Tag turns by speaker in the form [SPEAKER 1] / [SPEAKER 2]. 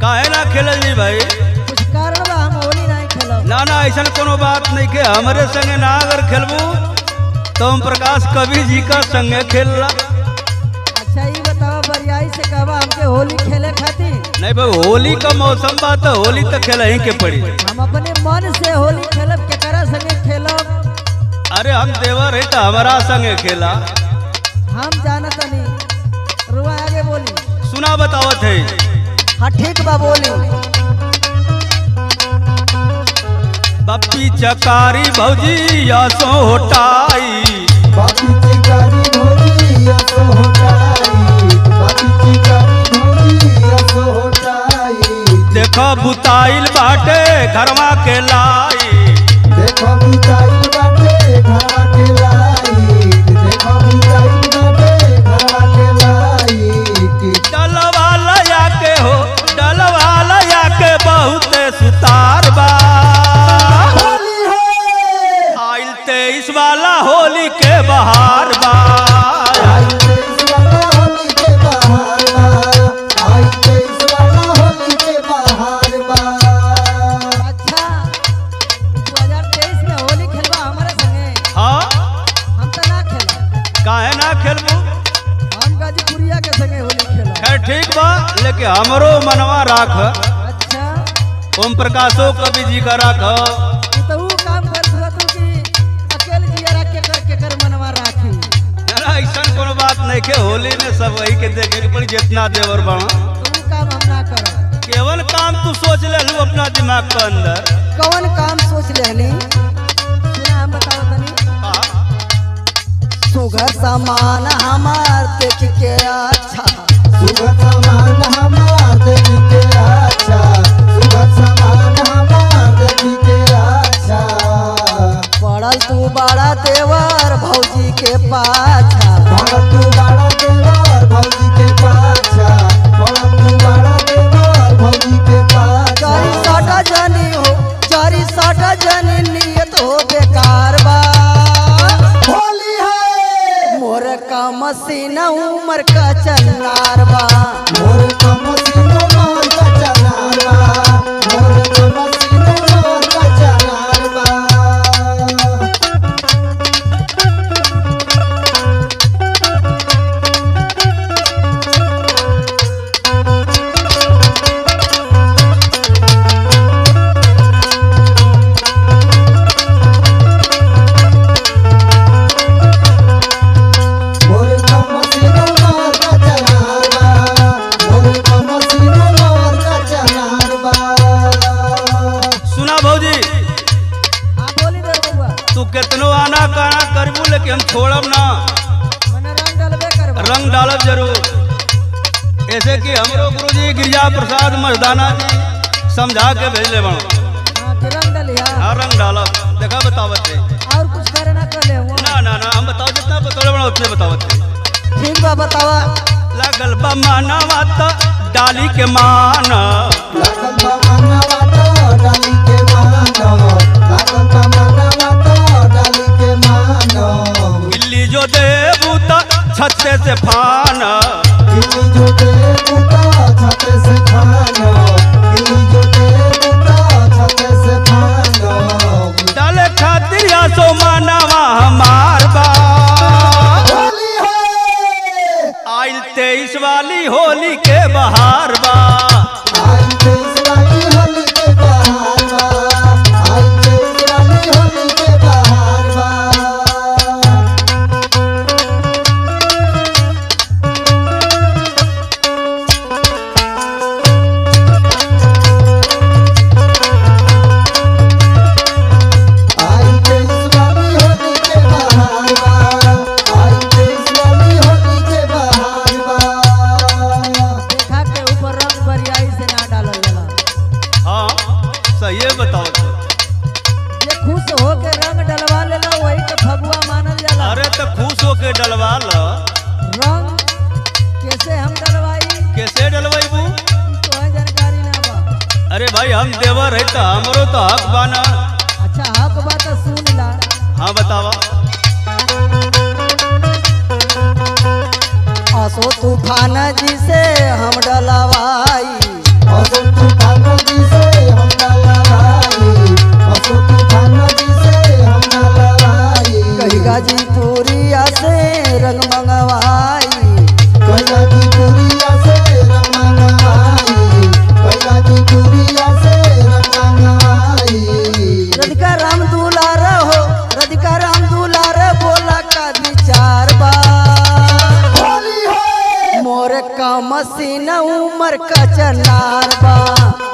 [SPEAKER 1] काहे ना खेलल जी भाई
[SPEAKER 2] कुछ कारण बा हम होली नहीं खेलब
[SPEAKER 1] ना ना ऐसा कोनो बात नहीं के हमरे संगे ना अगर खेलबू तो हम प्रकाश कवि जी का संगे खेलला
[SPEAKER 2] अच्छा ये बताओ बरियाई से कहवा हमके होली खेले खातिर
[SPEAKER 1] नहीं भाई होली का मौसम बा तो होली तो खेल ही के पड़ी
[SPEAKER 2] हम अपने मन से होली खेलब केकरा संगे खेलब
[SPEAKER 1] अरे हम देवर है तो हमारा संगे खेला
[SPEAKER 2] हम जानत नहीं रुआ आगे बोली
[SPEAKER 1] सुना बतावत है
[SPEAKER 2] हाँ ठीक बा बोली
[SPEAKER 1] बप्पी चकारी भौजी यसो होटाई
[SPEAKER 3] बाकी चिकारी भोली असो होटाई बाकी चिकारी भोली असो होटाई
[SPEAKER 1] देखो बुताइल बाटे घरवा के लाई
[SPEAKER 3] देखो बुताई बाटे घरा के लाई देखो बुताई बाटे घरा के लाई
[SPEAKER 1] डलवा लया के हो डलवा लया के बहुत सुतार बा
[SPEAKER 3] होली है
[SPEAKER 1] आइल तेईस वाला होली के बहार बा
[SPEAKER 3] आई तेईस वाला होली के बहार बा आई तेईस वाला होली के बहार बा
[SPEAKER 2] अच्छा 2023 में होली खेलबा हमारे संगे
[SPEAKER 1] हाँ
[SPEAKER 2] हम तो ना खेलब
[SPEAKER 1] काहे ना खेलबू
[SPEAKER 2] हम गाजीपुरिया के संगे होली खेलब
[SPEAKER 1] खैर ठीक बा लेकिन हमरो मनवा राख
[SPEAKER 2] अच्छा
[SPEAKER 1] ओम प्रकाशो कवि जी का राख
[SPEAKER 2] तू तो वो काम कर हुआ तू कि अकेले जिया रख के कर के कर मनवा राखी
[SPEAKER 1] ऐसा कोनो बात नहीं के होली में सब वही के देखे के पड़ी जितना देवर बना
[SPEAKER 2] तो वो काम हम ना करब
[SPEAKER 1] केवल काम तू सोच ले लू अपना दिमाग के अंदर
[SPEAKER 2] कौन काम सोच लेहनी सुना हम बताओ तनी
[SPEAKER 1] हाँ।
[SPEAKER 2] सुघर सामान हमार देख के अच्छा
[SPEAKER 3] सुगत समान हमार देखी के अच्छा सुगत समान हमार देखी के अच्छा
[SPEAKER 2] पड़ल तू बड़ा देवर भौजी के पाछा
[SPEAKER 3] भगत तू बड़ा देवर भौजी के पाछा भगत तू बड़ा देवर भौजी के
[SPEAKER 2] चारी
[SPEAKER 3] पाछा
[SPEAKER 2] साटा जनी हो चारी साटा जनी नियत हो बेकार बा
[SPEAKER 3] होली है
[SPEAKER 2] मोर का मसीना उमर का चन्नार बा
[SPEAKER 3] मोर कमसिनो मार का चनारबा मोर कमसिनो मार का चनारबा मोर कमसिनो मार का चनारबा मोर कमसिनो मार का चनारबा
[SPEAKER 1] सुना भौजी
[SPEAKER 2] हाँ बोली दे बउआ
[SPEAKER 1] तू कितनो आना काना करबू लेकिन हम छोड़ब ना
[SPEAKER 2] मने रंग डलबे करबा
[SPEAKER 1] रंग डालब जरूर ऐसे कि हमरो गुरुजी गिरिजा प्रसाद मर्दाना जी समझा के भेजले बनो
[SPEAKER 2] हाँ कि रंग डलिया
[SPEAKER 1] हाँ रंग डालब देखा बतावत है
[SPEAKER 2] और कुछ करे ना कर ले हुआ
[SPEAKER 1] ना ना ना हम बताओ जितना बतौले बनो उतने बतावत है
[SPEAKER 2] ठीक बा बतावा
[SPEAKER 1] लगल बा मानवा त डाली के माना
[SPEAKER 3] लागल बा मनवा तो डाली के मानो लागल बा मनवा तो डाली के मानो
[SPEAKER 1] गिल्ली जो देबू त छत्ते से फाना
[SPEAKER 3] गिली जो दे बुता छते से खानो गिली जो दे बुता छते से खानो
[SPEAKER 1] डाले खातिर या सो मानवा हमार बा
[SPEAKER 3] होली है
[SPEAKER 1] आइल तेईस वाली होली के बहार बा
[SPEAKER 3] आई तेईस वाली होली के बहार बा आई तेईस वाली होली के बहार बा आई तेईस वाली होली के बहार बा आई तेईस वाली होली के बहार बा
[SPEAKER 2] देखा के ऊपर रंग बरियाई से ना डालल जाला
[SPEAKER 1] हाँ सही बताओ तो
[SPEAKER 2] जे खुश हो के रंग डलवा लेला वही के फगुआ मानल जाला
[SPEAKER 1] अरे तो खुश होके डलवा ल
[SPEAKER 2] रंग कैसे हम डलवाई
[SPEAKER 1] कैसे डलवाईबू
[SPEAKER 2] तो है जानकारी ना बा
[SPEAKER 1] अरे भाई हम देवर है तो हमरो तो हक बाना
[SPEAKER 2] अच्छा हक बात सुन ला
[SPEAKER 1] हाँ बतावा
[SPEAKER 2] असो तूफान जी से हम डलवाई
[SPEAKER 3] अशोक तूफान जी से हम ना लड़ाई अशोक तूफान जी से हम ना लड़ाई
[SPEAKER 2] कही गाजीपुरिया से रंग मंगवाई
[SPEAKER 3] कैला की पुरिया से रंगमंगाई कैला की पुरिया से रंगमंगाई
[SPEAKER 2] राधिका राम दुलार हो राधिका राम दुलार बोला का विचार बा
[SPEAKER 3] होली है
[SPEAKER 2] मोर का मसीन उमर का चनार बा